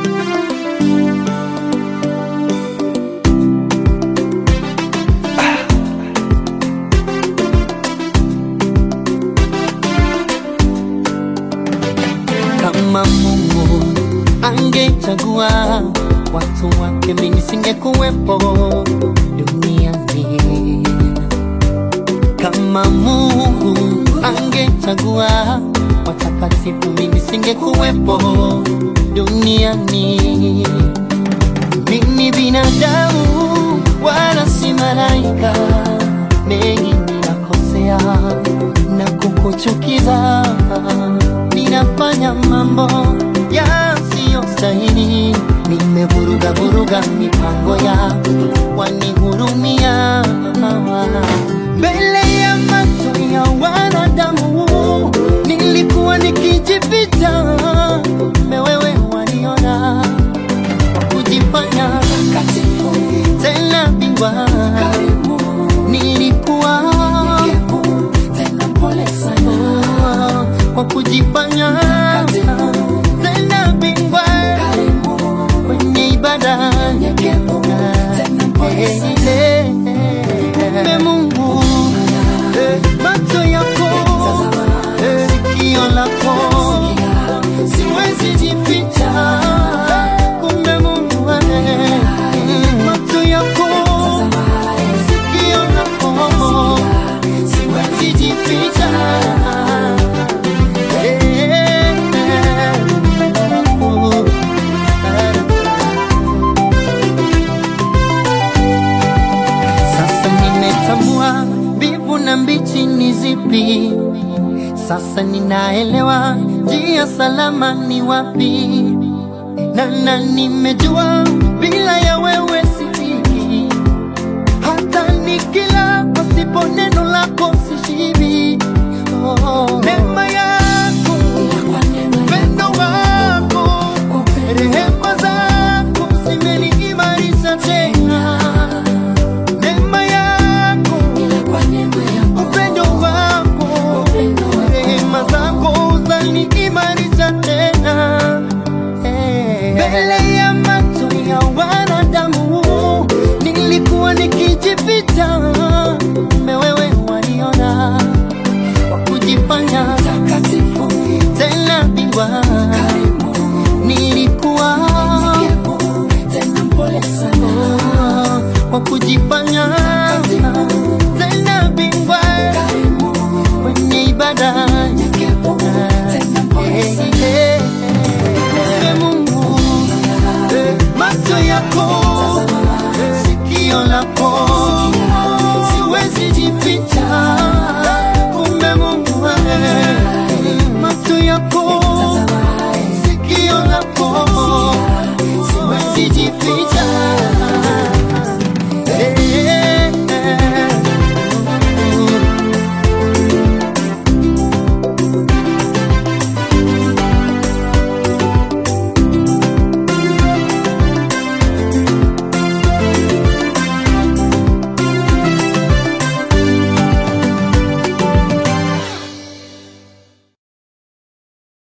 Kama Mungu angechagua watu wake, mimi nisingekuwepo duniani. Kama Mungu angechagua watakatifu, mimi nisingekuwepo duniani. Mimi binadamu wala si malaika, mengi ninakosea na kukuchukiza, ninafanya mambo yasiyostahili, nimevuruga vuruga mipango ya wanihurumia mbele ya macho ya wanadamu, nilikuwa nikijificha, mewewe waniona kujifanya tena bingwa, nilikuwa Oh, kwa kujifanya tena bingwa kwenye ibada Eh, eh, kumbe Mungu eh, macho yako eh, sikio lako siwezi jificha kumbe Mungu eh, mm, macho yako sikio lako siwezi jificha Eh, oh, Sasa nimetambua mbivu na mbichi ni zipi. Sasa ninaelewa njia salama ni wapi, na na nimejua bila ya wewe sifiki, hata nikila pasipo neno lako sishibi. Oh, neno